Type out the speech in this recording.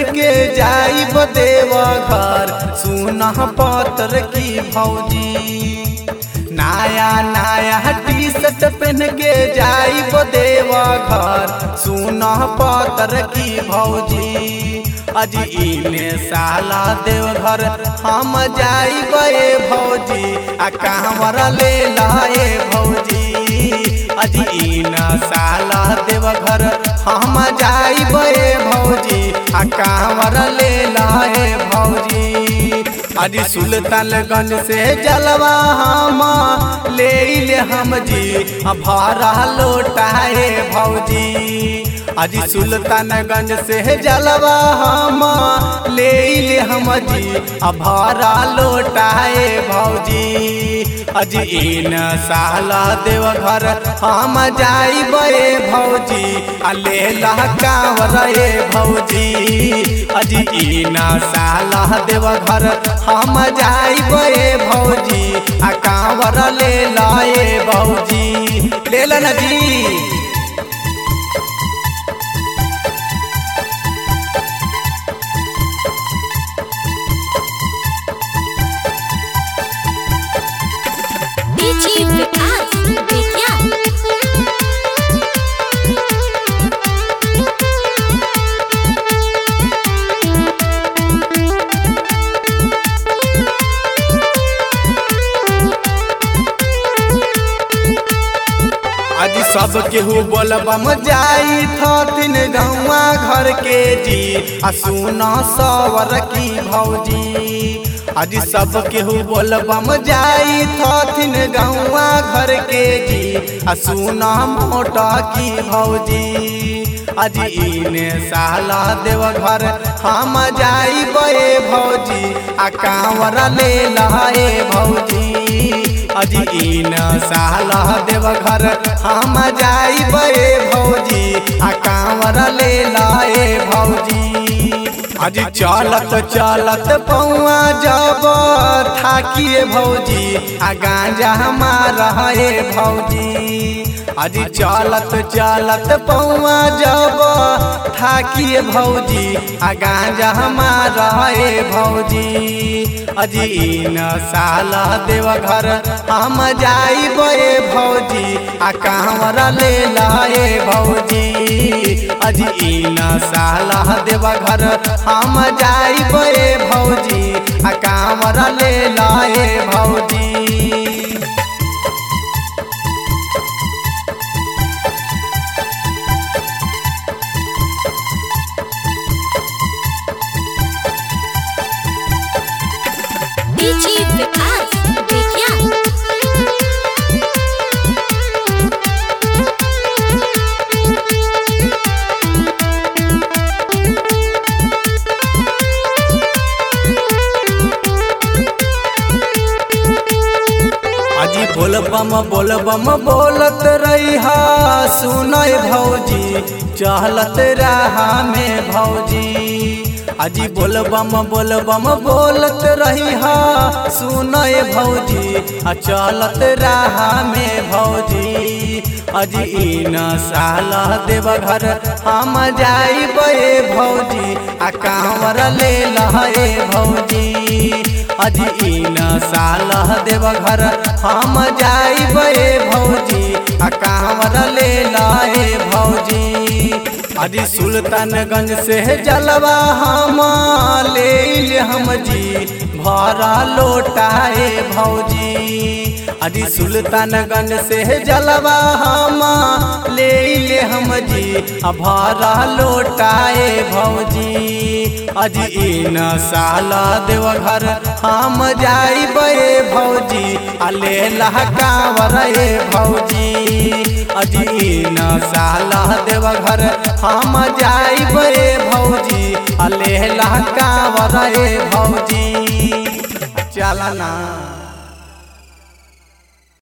के जाइब देव घर सुना पत्र की भौजी नया नया टी शर्ट पहन के जाइब देव घर सुना पत्र की भौजी अज इने साला देव घर हम जाइब ए भौजी आ कांवर ले लाए भौजी अज इन साला देव घर हम जाइब ए भौजी आ कांवर ले लाए भौजी अज सुल्तानगंज से जलवा हम ले ले हम जी आ भाड़ा लोटाए भौजी अज सुल्तानगंज से जलवा हम ले ले हम जी आ भाड़ा लोटाए भौजी अज इन साला देव घर हम जाइब ए भौजी आ ले ला कांवर ए भौजी अज इन साला देव घर हम जाइब ए भौजी आ कांवर ले लाए भौजी ले ला ना जी डीजी विकास बेतिया आज सब केहू बोलबम जाई थथिन गौवा घर के जी आ सुना सवर की भौजी आज सब केहू बोलबम जाई थथिन गौवा घर के जी आ सुना मोटा की भौजी आज इने साला देव घर हम जाई बे भौजी आ कांवर ले लाए भौजी अज इन साला देव घर हम जाइब ए भौजी आ कांवर ले लाए भौजी अज चलत चलत पौआ जब थाकिए भौजी आ गांजा हमारा हे भौजी अज चलत चलत पौआ जब थाकिए भौजी आ गांजा हमारा हे भौजी अज इन साला देव घर हम जाइब ए भौजी आ कांवर ले लाए भौजी अज इन साला देव घर हम जाइब ए भौजी आ कांवर ले लाए भौजी डीजी विकास बेतिया अजी बोलबम बोलबम बोलत रही सुनय भौजी चहलत रहा में भौजी अजी बोलबम बोलबम बोलत रही सुनय भौजी आ चलत रहा में भौजी अजी इन साला देव घर हम जाइब ए भौजी आ कांवर ले लहे भौजी अज इन साल देव घर हम जाइब ए भौजी आ कांवर ले लाए भौजी अज सुल्तानगंज से जलवा हम ले ले हम जी भरा लोटाए भौजी अज सुल्तानगंज से जलवा हम ले ले हम जी आ भरा लोटाए भौजी अज इन साला देव घर हम जाइब ए भौजी आ ले कांवर ए भौजी अज इन साला देव घर हम जाइब ए भौजी आ ले कांवर ए भौजी चलना